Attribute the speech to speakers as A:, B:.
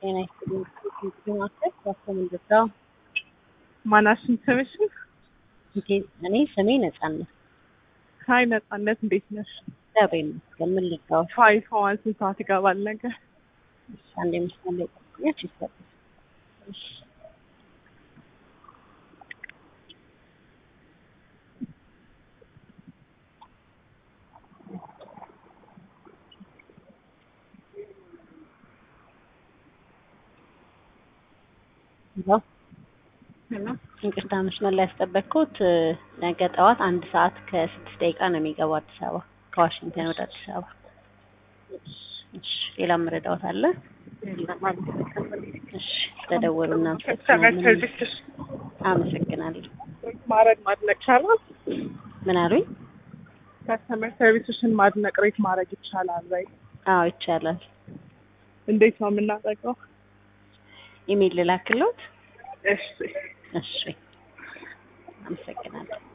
A: ጤና ይስጥልኝ። ማከል ያስተምንድራው
B: ማናሽን ስምሽን?
A: እኔ ስሜ ነጻነት
B: ሀይ ነጻነት፣ እንዴት ነሽ?
A: እግዚአብሔር ይመስገን። ምን ልጋው
B: ፋይፋዋን ስንት ሰዓት ይገባል ነገ?
A: አንድ የመስመር ላይ ጠቅኛች ይሰጥ ይቅርታ መስመር ላይ ያስጠበቅኩት ነገ ጠዋት አንድ ሰዓት ከስድስት ደቂቃ ነው የሚገባው አዲስ አበባ ከዋሽንግተን ወደ አዲስ አበባ። እሺ ሌላ መረዳዎት አለ? እሺ ስለደወሉ እናመሰግናለን። አመሰግናለሁ።
B: ማድረግ ማድነቅ ይቻላል?
A: ምን አሉኝ?
B: ከስተመር ሰርቪስሽን ማድነቅ ሬት ማድረግ ይቻላል ወይ?
A: አዎ ይቻላል።
B: እንዴት ነው የምናደርገው?
A: ኢሜይል ልላክሎት?
B: እሺ
A: እሺ አመሰግናለሁ።